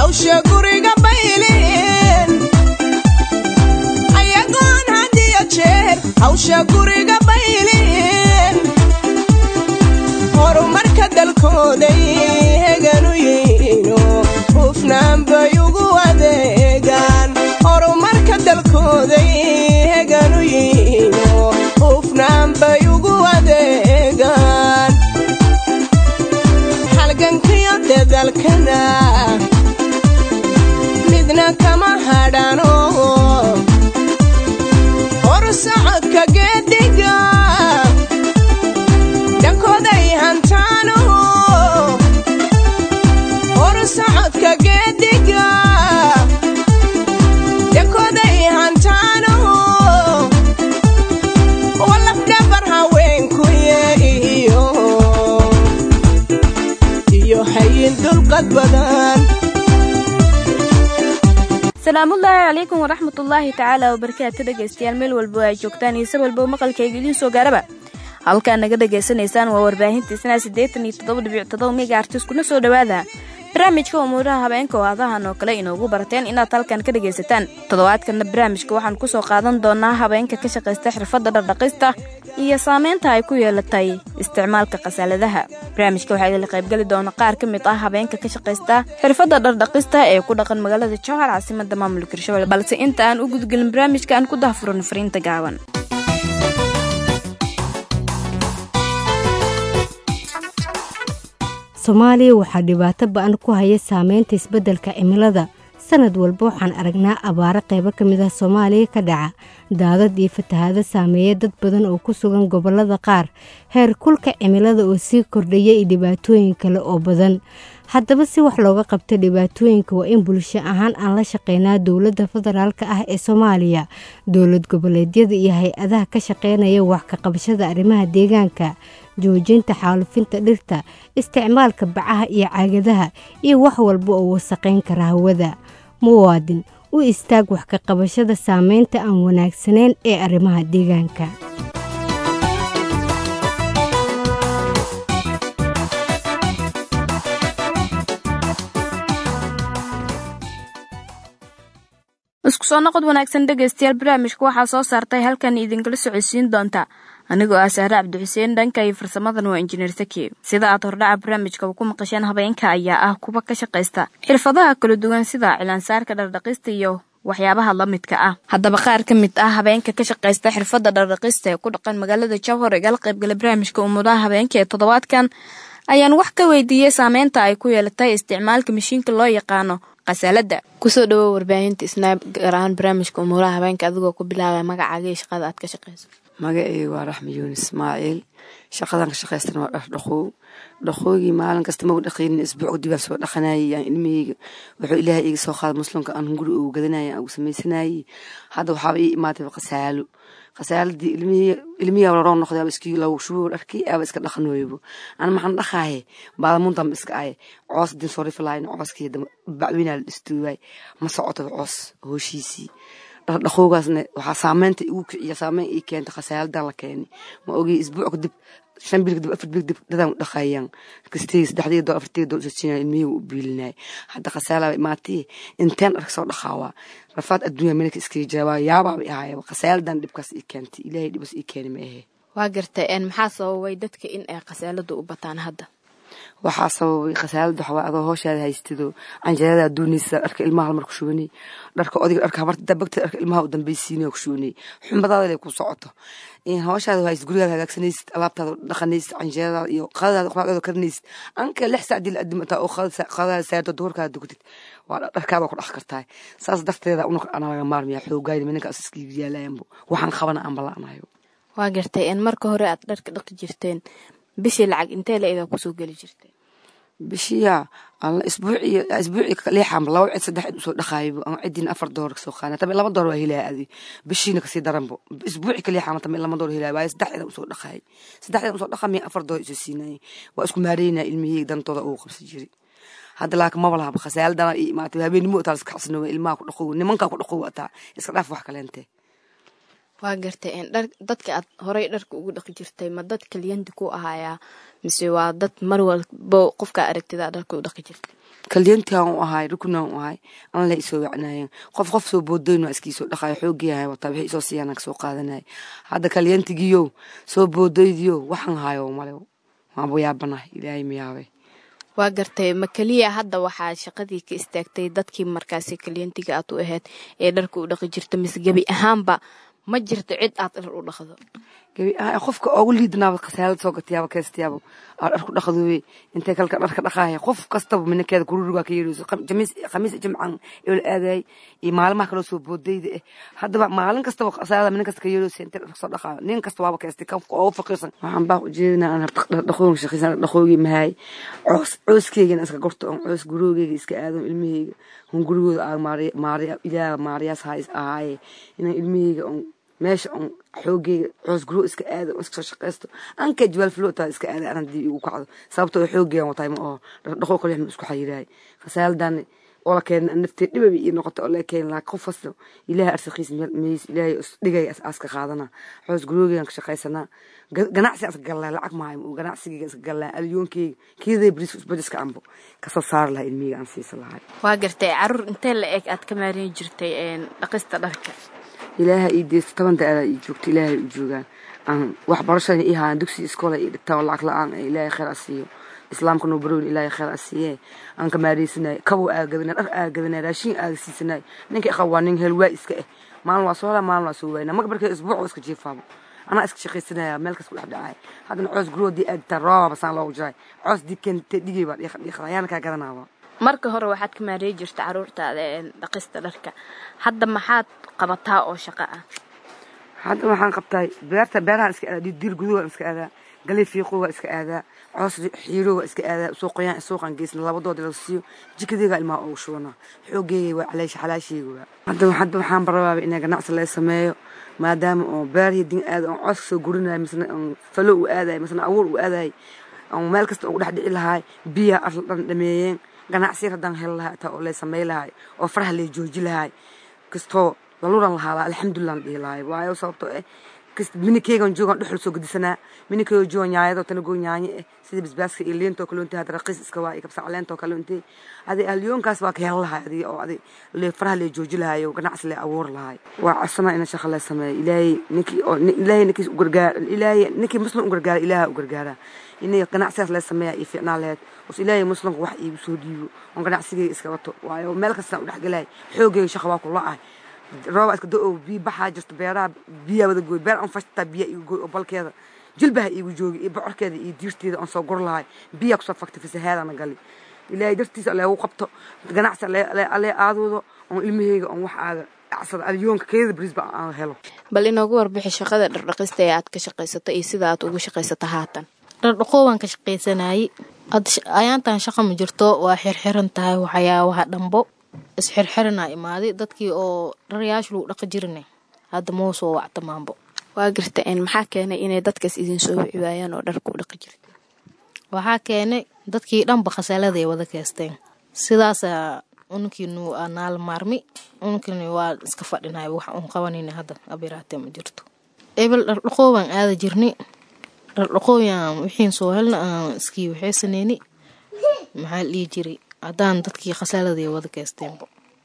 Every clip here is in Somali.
hawsha guriga baylin ayagoon hadiyo jeer hawsha guriga baylin horumarka dalkooday heganu yihiino hufnaan bay ugu adeegaan horumarka dalkooday heganu yihiino hufnaan bay ugu adeegaan halgankiyo dadalkana midna kama hadhano horsocodka geediga dhankooday hantaano horsocodka geediga dhankooday hantaano walafdhabar haweenkuye iyo iyo hayin dulqad badan salaamullaahi calaykum waraxmatullaahi tacaala wabarakaatu dhegaystayaal meel walbo ay joogtaan iyo se walbo maqalkayga idiin soo gaaraba halkaa naga dhagaysanaysaan waa warbaahintiisna siddeetan iyo toddoba dhibic toddoba mega artiskuna soo dhowaada barnaamijka umuuraha habeenka oo adahan oo kale inoogu barateen inaad halkan ka dhagaysataan toddobaadkanna barnaamijka waxaan kusoo qaadan doonaa habeenka ka shaqaysta xirfadda dhardhaqista iyo saameynta ay ku yeelatay isticmaalka khasaaladaha barnaamijka waxaa idinla qaybgeli doona qaar ka mid ah habeenka ka shaqaysta xirfadda dhardhaqista ee ku dhaqan magaalada jowhar caasimada maamulka hirshabelle balse inta aan u gudgelin barnaamijka aan ku dahfuran fariinta gaaban soomaaliya waxaa dhibaato ba-an ku haya saameynta isbeddelka cimilada sanad walba waxaan aragnaa abaaro qaybo ka mid ah soomaaliya ka dhaca daadad iyo fatahaado saameeya dad badan oo ku sugan gobollada qaar heer kulka cimilada oo sii kordhaya iyo dhibaatooyin kale oo badan haddaba si wax looga qabta dhibaatooyinka waa in bulsho ahaan aan la shaqeynaa dowladda federaalk ah ee soomaaliya dowlad goboleedyada iyo hay-adaha ka shaqeynaya wax ka qabashada arrimaha deegaanka joojinta xaalufinta dhirta isticmaalka bacaha iyo caagadaha iyo wax walba oo wasaqayn kara hawada muwaadin u istaag wax ka qabashada saameynta aan wanaagsanayn ee arrimaha deegaanka isku soo noqod wanaagsan dhegaystayaal barnaamijka waxaa soo saartay halkan idinkala socodsiin doonta anigoo ah sahre cabdixuseen dhanka iyo farsamadan waa injineer saki sida aad hordhaca barnaamijkaba ku maqasheen habeenka ayaa ah kuwa ka shaqaysta xirfadaha kala duwan sida cilaansaarka dhardhaqista iyo waxyaabaha la midka ah haddaba qaar ka mid ah habeenka ka shaqaysta xirfadda dhardhaqista ee ku dhaqan magaalada jowhor igala qaybgala barnaamijka umudaha habeenka ee toddobaadkan ayaan wax ka weydiiyey saameynta ay ku yeelatay isticmaalka mashiinka loo yaqaano khasaalada kusoo dhawow warbaahinta isnaab gaar ahaan barnaamijka umuuraha habeenka adigoo ku bilaabaya magacaaga iyo shaqada aad ka shaqayso magaceyga waa raxmi yuunus ismaaciil shaqadan ka shaqaystana waa dhar dhaqow dhaqoogii maalin kasta magu dhaqaynin isbuuc dibaan soo dhaqanayay aan ilmaheyga wuxuu ilaahay iga soo qaada muslimka aan guri ugu gadanayay aan ugu samaysanayay hadda waxaaba ii imaatay khasaalo khasaaladii ilmihi laroo noqday aba iskii lagu shubo dharkii aba iska dhaqan weybo ana maxaan dhaqaaye baadamuntan iska aye coos din soo rifilayn cooskii bacweynaa la dhistuubay ma socoto coos hooshiisii dhaqoogaasna waxaa saameynta igu kiciya saameyn ii keenta khasaaladan la keenay ma ogii isbuuc kadib shan bil kadib afar bil kadib dadaan dhaqayaan kastay saddexdii doo afartii doo usajinaya ilmihii u biilinaya hadda khasaala imaatee inteen dharka soo dhaqaawaa rafaad adduunya meelka iskaga jira waa yaabaaba ahaayaba khasaaladan dhibkaas ii keentay ilaahay dhibas ii keeni ma ahe waa gartay maxaa sababay dadka in ay khasaaladu u bataan hadda waxaa sababay khasaalada waxaa adoo hooshaada haystido canjeerada doonaysa dharka ilmaha halmar ku shubanay dharka odiga dharka habarta dabagta dharka ilmaha u dambaysiinaya ku shubanay xumadaada lay ku socoto hooshaada hayst gurigaada hagaagsanaysid alaabtaada dhaqanaysid canjeeradaada iyo qadadaada quraacdaada karinaysid anka lix saacdii la adimataa oo qadadaada saarto duhurkaada dugtid waa dharkaada ku dhaq kartaa saas darteeda unaka ana laga maarmaya xoogayna minankaas iskiga yaalayanbo waxaan qabana aan balaanayo waa gartay marka hore aad dharka dhaqi jirteen bishii lacag intee la edaa kusoo geli jirtay bishiya isbuuci isbuuci leexanba laba cid saddex cid usoo dhaqaaybo ama cidiina afar doolar kasoo qaana tabe laba doolar waa helaya adi bishiina kasii daranbo isbuuci ka leexama tabe laba doolar helaya waaye saddex cidan usoo dhaqaayay saddex cidan usoo dhaqaa miya afar doolar isoo siinayay waa isku maareynaya ilmihii dantooda ugu qabsi jiri hadda laakiin maba lahaba khasaaladana ii imaatay habeenimo taa iska xasnooba ilmaha ku dhaqow nimankaa ku dhaqow ataa iska dhaaf wax kaleente waa gartay dhar dadka aad horey dharka ugu dhaqi jirtay ma dad kaliyandi ku ahaayaa mise waa dad mar walbo qofkaa aragtida dharka u dhaqi jirtay kalyantiaan u ahay rukunaan u ahay an la isoo wacnaayeen qof qof soo boodoyn waa iskiisoo dhaqayo xoogiyahay wataa wixii isoo siiyaan kasoo qaadanaya hadda kalyantigiyo soo boodoydiyo waxaan hayo male waaba yaabanahay ilaahay miyaabe waa gartay ma keliya hadda waxaa shaqadii ka istaagtay dadkii markaasi kalyantiga aad u ahayd ee dharka u dhaqi jirta mise gebi ahaanba ma jirto cid aad dhar u dhaqdo gebi ahaan qofka oogu liidanaaba khasaalad soo gatayaaba keestayaaba aa dharku dhaqdooye intay kalka dharka dhaqaaya qof kastaba minankeeda kururigaa ka yeerayso khamiis jimcan eol aadayay iyo maalimaha kaloo soo boodayda eh haddaba maalin kastaba khasaalada minan kasta ka yeerayso intay dharka soo dhaqaayo nin kasta waaba keestay qofka oogu faqiirsan waxaan baa ujeedinaa aan dhaqooga shaqaysan dhaqoogii mahaay coos cooskeygana iska gorto on coos guroogeyga iska aado ilmaheyga on gurigooda aa maariya maariya ilaaha maariyaas hays ahaaye inaan ilmaheyga on meesha on xoogeyga coos guro iska aado on iska soo shaqaysto anka jawaal filo taa iska aada aan hadii igu kacdo sababtoo xoogeygan wataay ma oho dhaqoo kale ma isku xayiraay khasaaladan oo la keena naftee dhibaba ii noqota oo la keena laakiin qof kasta ilaahay arsaqiis meys ilaahay dhigay aska qaadana xoos guroogegan ka shaqaysanaa ganacsi aska gallaa lacag maayo ganacsigeyga iska gallaa alyoonkeyga kiiday bris bajiska ambo kasoo saari lahaa ilmiheyga aan siisa lahay waa gartay caruur intee la eg aad ka maarin jirtay dhaqista dharka ilaaha ii deysto toban da-ada ii joogto ilaahay u joogaan aan waxbarashada ii haaan dugsi iskoola ii dhigtaa oo lacag la-aan ee ilaahay khayr a siiyo islaamka noo barowin ilaahay khayr a siiye aan ka maareysanay kabow aagadana dhar aagadana raashin aaga siisanay ninka iqa waa nin helwaa iska eh maalin waa soo helaa maalin waa soo waayna marka markay isbuuc iska jiifaaba anaa iska shaqaysanaya meel kas ku dhex dhacay haddana coos guroodii aaditaa roobaba saan loogu jiray coos dikente dhigay baa dhiiqda ayaana kaa gadanaaba marka hore waxaad ka maarey jirta caruurtaada dhaqista dharka hadda maxaad qabataa oo shaqo ah hadda waxaan qabtaa beerta beerahaan iska aadaa diir guduhu waan iska aadaa galey fiiqo waa iska aadaa coos xiiro waa iska aadaa suuqayaan suuqan geysna labadood la siiyo jikadeyga ilmaha ugu shubanaa xoogeeyay waa caleesha xalaasheyga waa hadda hadda waxaan barabaaba inay ganacsi laga sameeyo maadaama oo beerihii din aada on coos soo gurinayo misna on falo u aadayo misna abuur u aadayo on meel kasta ugu dhex dhici lahaay biyaa asla dhan dhameeyeen ganacsi haddaan heli lahaa taa oo lay samey lahay oo faraha lay jooji lahay kastoo laluran lahaa alxamdulilah la dhihi lahay waayo sababtoo eh minikeygan joogan dhuxul soo gedisanaa minikeyga joogan nyaayadoo tanagoo nyaanye eh sida basbaaska iyo liintoo kale untay hadda raqiis iska waa iyo kabsa caleentoo kale untay adi alyoonkaas waa ka heli lahay adi oo adi le faraha lay jooji lahay oo ganacsi lay abuuri lahay waa codsanaa ina shaqa lay sameeyo ilaahay ninkii oo ilaahay ninkii ugargaar ilaahay ninkii muslim u gargaara ilaaha u gargaara inay ganacsigaas lay sameeya iyo fiicnaa laheyd os ilaahay muslimka wax iigu soo dhiibo oon ganacsigeyga iska wato waayo meel kastaan u dhexgelay xoogeyga shaqa waa ku la-ay rooba iska da-o biyo baxaa jirto beeraha biyaa wada gooy beer aan fashtaa biyaa igu gooy oo balkeeda jilbaha iigu joogi iyo bocorkeeda iyo diirteeda aan soo gur lahay biyaa kusoo faktay fasahaadana gali ilaahay dartiisa leegu qabto ganacsi alee aadoodo oon ilmaheyga oon wax aaga acsada alyoonka keeda brisba aan helo bal inoogu warbixi shaqada dhardhaqista ee aad ka shaqaysato iyo sida aad ugu shaqaysato haatan dhardhaqoo waan ka shaqaysanayay ayaantan shaqa ma jirto waa xirxiran tahay waxyaabaha dhambo isxirxiranaa imaaday dadkii oo dharayaasha lagu dhaqa jirine hadda mau soo wactamaanbo waa garta maxaa keenay inay dadkaas idin soo wici waayaan oo dharka u dhaqi jirta waxaa keenay dadkii dhanba khasaalada ay wada keesteen sidaasa unkii nu naala maarmi unkini waa iska fadhinay wax un qabanayna hadda abiraatee ma jirto ebel dhardhaqoo baan aada jirni dhardhaqooyaan wixiin soo helna aan iskii waxaysaneyni maxaa la dhihi jiray haddaan dadkii khasaaladii wada keesteenba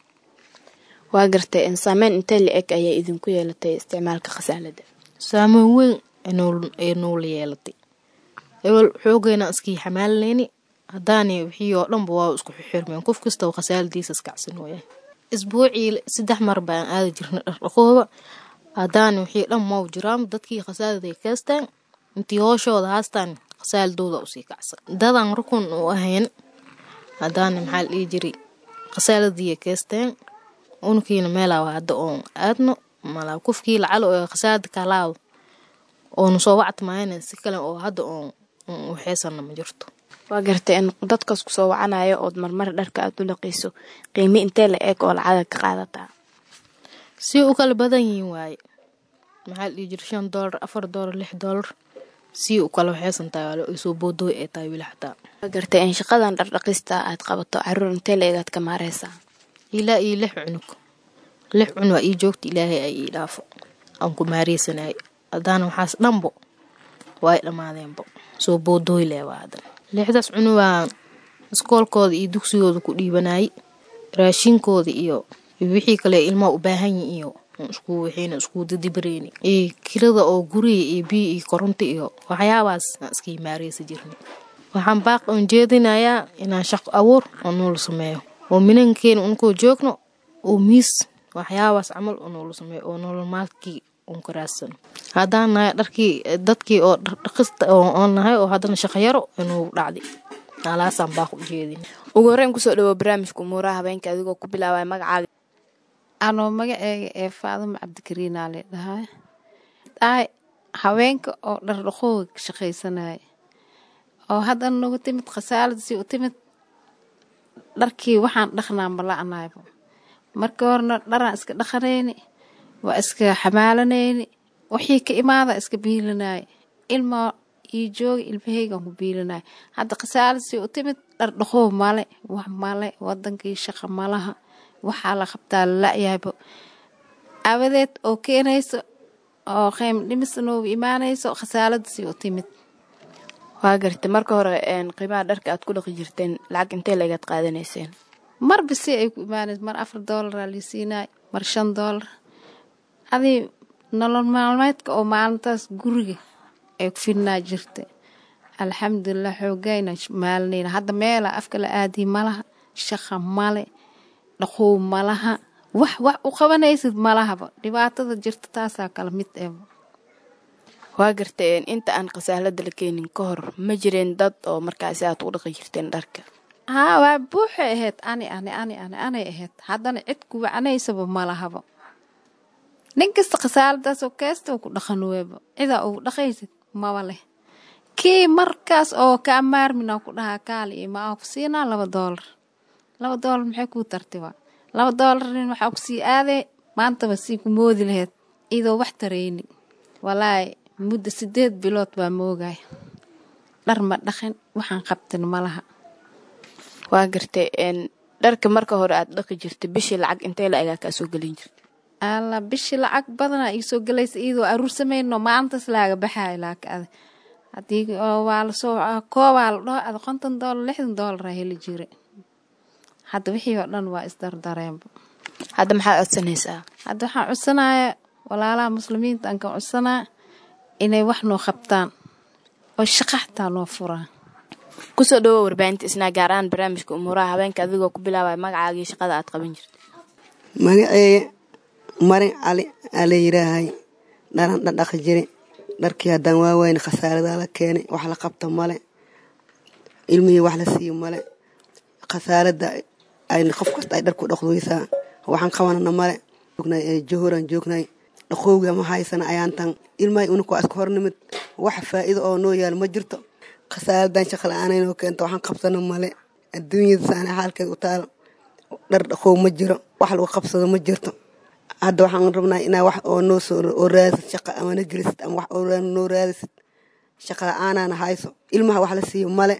waa gartay saameyn intee la eg ayaa idinku yeelatay isticmaalka khasaalada saameyn weyn ee nuula yeelatay ebel xoogeyna iskii xamaalinayni haddaani wixii oo dhanba waa isku xirmeen qof kastaba khasaaladiisa iskacsan waya isbuucii saddex mar baan aada jirnay dhardhaqooba haddaani wixii dhan mau jiraan dadkii khasaaladay keesteen intii hooshooda haastaan khasaaladooda usii kacsan dadaan rukun u ahayn haddaana maxaa la dhihi jiray khasaaladiiya keesteen unkiina meelaawa hadda oon aadno malaa kufkii lacalo oo khasaalada kalaado oonu soo wactamaayana si kale oo hadda oon waxeysana ma jirto waa gartay in dadkaas kusoo wacanayo ood marmar dharka aad u laqayso qiimi intee la eeg oo lacagad ka qaadataa si u kala badan yihiin waaye maxaa la dhihi jira shan doolar afar doolar lix doolar si u kala waxeysan tahay waa soo boodooy ay tahay wili xataa waa gartay in shaqadan dhardhaqista aad qabato caruur intee la eegaad ka maareysaa ilaa iyo lix cunug lix cun waa ii joogta ilaahay ay ii dhaafo aan ku maareysanay haddaana waxaas dhanbo waa ay dhammaadeenbo soo boodooy leh waa hadan lixdaas cunu waa iskoolkooda iyo dugsigooda ku dhiibanayay raashinkooda iyo wixii kale ilmaha u baahan yihin iyo isku wixiina isku dadibareyni iyo kirada oo guriga iyo biyo iyo koronto iyo waxyaabaas aan iska himaareysa jirnay waxaan baaq oon jeedinayaa inaan shaqo abuur oo noola sameeyo oo minankeena unkoo joogno oo miis waxyaabaas camal oo noola sameeyo oo nolol maalkii un ka raadsano haddaan nahay dharkii dadkii oo dhaqista oon nahay oo haddana shaqayaro inuu dhacday alaasaan baaq u jeedin ugu horreyn kusoo dhawo barnaamijka umuuraha habeenka adigoo ku bilaabaya magacaaga anoo magaceega ee faadimo cabdikariinaa le dhahay dhahay haweenka oo dhardhaqooga ka shaqaysanaya oo haddana nagu timid khasaaladii u timid dharkii waxaan dhaqnaa mala'nayba markii horena dharaan iska dhaqanayni waa iska xamaalanayni wixii ka imaada iska biilinaya ilmaa io jooga ilmaheygan ku biilinaya hadda khasaaladii u timid dhardhaqoo male wax male wadankii shaqa malaha waxaa la qabtaa lala'yahayba awadeed oo keenayso oo qeym dhimis noogu imaanayso khasaaladii u timid waa garta marka hore qiimaha dharka aad ku dhaqi jirteen lacag intee leegaad qaadanayseen marba si ay ku imaanayso mar afar doolaraa liisiinay mar shan doolar adii nolol maalmeedka oo maalintaas guriga ay ku fidnaa jirta alxamdulilah xoogayna maalinayna hadda meela afka la aadiy malaha shaqa male dhaqow malaha wax wax u qabanaysid malahaba dhibaatada jirta taasaa kala mid eeba waa garteen inta aan khasaalada la keenin ka hor ma jireen dad oo markaasi aad u dhaqi jirteen dharka haa waa buuxay ahayd ani ani ani ani anay ahayd haddana cid ku wacnaysaba malahaba nin kasta khasaaladaasoo keesta ku dhaqan weeba cidaa ugu dhaqaysid maba leh kii markaas oo kaa maarmina ku dhahaa kaali iyo maa ku siinaa laba doolar laba doolar maxay kuu tartiba laba doolarin waxaa ku sii aadee maantaba sii ku moodi laheyd idoo wax tarayni walaahi muddo sideed bilood baa moogaya dhar ma dhaqin waxaan qabtin malaha waa gartay dharka marka hore aad dhaqi jirtay bishii lacag intee la egaa kaa soo gelin jirta alla bishii lacag badanaa ii soo gelaysa iyadoo aruur samayno maalintaas laaga baxayo laaka ada haddii waa lasoo koobaa la dhaho ada konton doolar lixdan doolaraa heli jira hadda wixii oo dhan waa isdardareenba hadda maxaad codsanaysaa hadda waxaan codsanaya walaalaha muslimiinta aan ka codsanaa inay wax noo qabtaan oo shaqa xataa noo furaan kusoo dhawo warbaahinta isnaa gaar ahaan barnaamijka umuuraha habeenka adigoo ku bilaabaya magacaagii shaqada aad qaban jirta magaceeya marin cali aa la yiraahay dharan dhadhaqi jiri dharkii haddaan waaweyne khasaaradaa la keenay wax la qabta male ilmihii wax la siiyo male khasaarada ay qof kasta ay dharku dhaqduysaa waxaan qabanana male johoran joognay dhaqowga ma haysana ayaantan ilmahay unuka waa iska hornimid wax faa'iido oo noo yaal ma jirto khasaaradan shaqa la-aananoo keenta waxaan qabsana male adduunyada saana xaalkeed u taalo dhar dhaqow ma jiro wax lagu qabsado ma jirto hadda waxaan rabnaa inaa wax oo noo soo oo raadisid shaqa ama na gelisid ama wax oo noo raadisid shaqa la-aanaana hayso ilmaha wax la siiyo male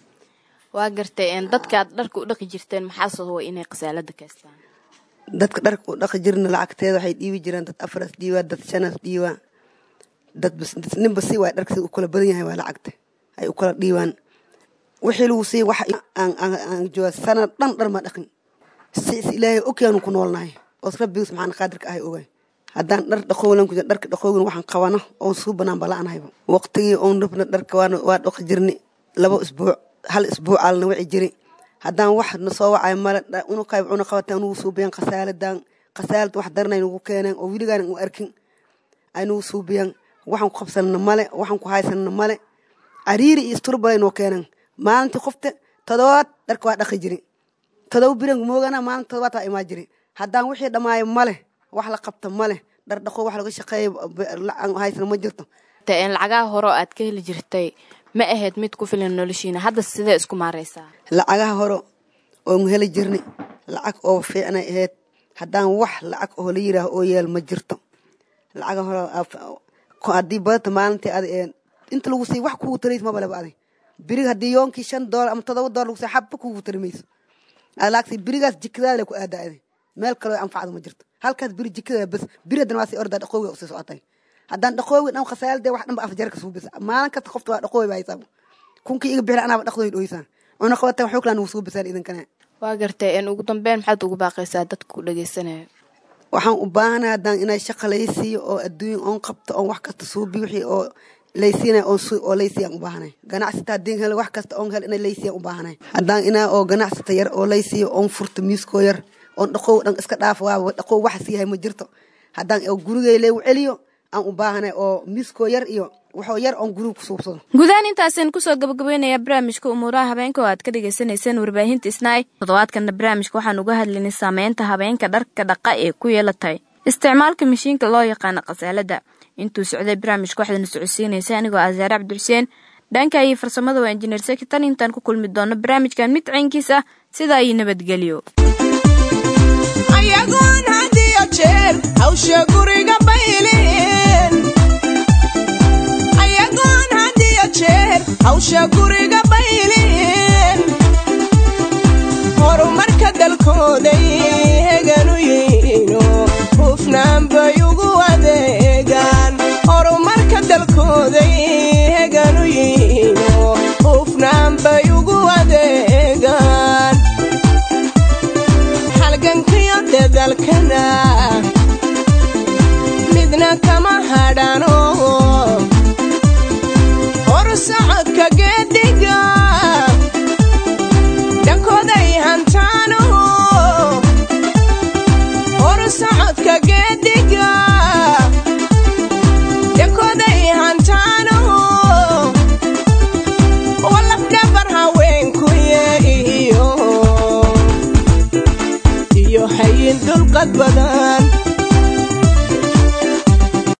waa gartay dadkaad dharka u dhaqi jirteen maxaa sababay inay khasaalada kaystaan dadka dharka u dhaqi jirna lacagteeda waxay dhiibi jireen dad afaras dhiibaa dad shanas dhiibaa dad ninba si waay dharka si u kala badan yahay waa lacagta ay u kala dhiibaan wixii lagu sii wax aan jooga sanad dhan dhar ma dhaqin si is ilaahay ogyaanu ku noolnahay oos rabbigu subxaana qaadirka ahay ogay haddaan dhar dhaqowlan ku jira dharka dhaqowgan waxaan qabano oon suu banaan bala'anahayba waqtigii oon rabna dharka waa dhaqi jirni laba isbuuc hal isbuuc aalna wici jiri haddaan wax na soo wacay male unukayb cuna qabataan nugu suubiyan khasaaladan khasaalad wax daranay nugu keeneen oo weligaan u arkin ay nugu suubiyan waxaan ku qabsanana male waxaan ku haysanana male cariiri iyo isturbalay noo keeneen maalintii qofta todobaad dharka waa dhaqi jiri todoba biran moogana maalinta todobaad waa imaa jiri haddaan wixii dhammaayo male wax la qabta male dhar dhaqo wax laga shaqeeyo haysana ma jirto lacagaha hore oo aad ka heli jirtay ma ahayd mid ku filan noloshiina hadda sidee isku maareysaa lacagaha hore oon heli jirni lacag oo fiicnay ahayd haddaan wax lacag oo la yiraaho oo yeel ma jirto lacaga hore haddii badata maalintii adi inta lagu sii wax kugu tarays mabaleba adi birig haddii yoonkii shan doolar ama todoba doolar lagu sii xabba kugu tari mayso alaagsi birigaas jikadaada ku aadaa adi meel kaloo anfacdo ma jirto halkaas biri jikada bas biri haddana waa sii ordaa dhaqooga usii socotay haddaan dhaqoogi dhan khasaalade wax dhanba afjarka suubisa maalin kasta qofta waa dhaqooy baa haysaaba kunkii iga bixla anaaba dhaqdooy dhoysaa cunaqabatan waxuu kala nugu soo basaan idinkana waa gartay ugu dambeyn maxaad ugu baaqaysaa dadka ku dhageysanaya waxaan u baahanay haddaan inay shaqa laysiiyo oo adduunya oon qabto oon wax kasta suubi wixii oo laysiinay oon su oo laysiyaan u baahanay ganacsata haddii hel wax kasta oon hel inay laysiyaan u baahanay haddaan inaa oo ganacsata yar oo laysiiyo oon furto miiskoo yar oon dhaqow dhan iska dhaaf waaba dhaqow waxas yahay ma jirto haddaan oo gurigay leegu celiyo aan u baahanay oo miiskoo yar iyo waxoo yar oon guriga ku suubsado guudahaan intaasaan kusoo gabagabaynayaa barnaamijka umuuraha habeenka oo aad ka dhagaysanayseen warbaahinta isnaay toddobaadkana barnaamijka waxaan uga hadlaynay saameynta habeenka dharka dhaqa ee ku yeelatay isticmaalka mashiinka loo yaqaano khasaalada intuu socday barnaamijka waxaadna socodsiinaysa anigoo asaare cabdixuseen dhanka iyo farsamada waa injineer seki tan intaan ku kulmi doono barnaamijkan mid caynkiis ah sidaa iyo nabadgelyo ayagoon had iyo jeer hawsha guriga bayleen ayagoon had iyo jeer hawsha guriga bayleen horumarka dalkooday heganu yihiino hufnaan bay ugu adeegaan horumarka dalkooday heganu yihiino hufnaan bay ugu adeegaan halgankiyo dadalkana midna kama hadhano hor socodka geedhiga dhankooday hantaano hor socodka geedhiga dhankooday hantaano walafdhabar haweenkuye iyo iyo hayin dulqad badan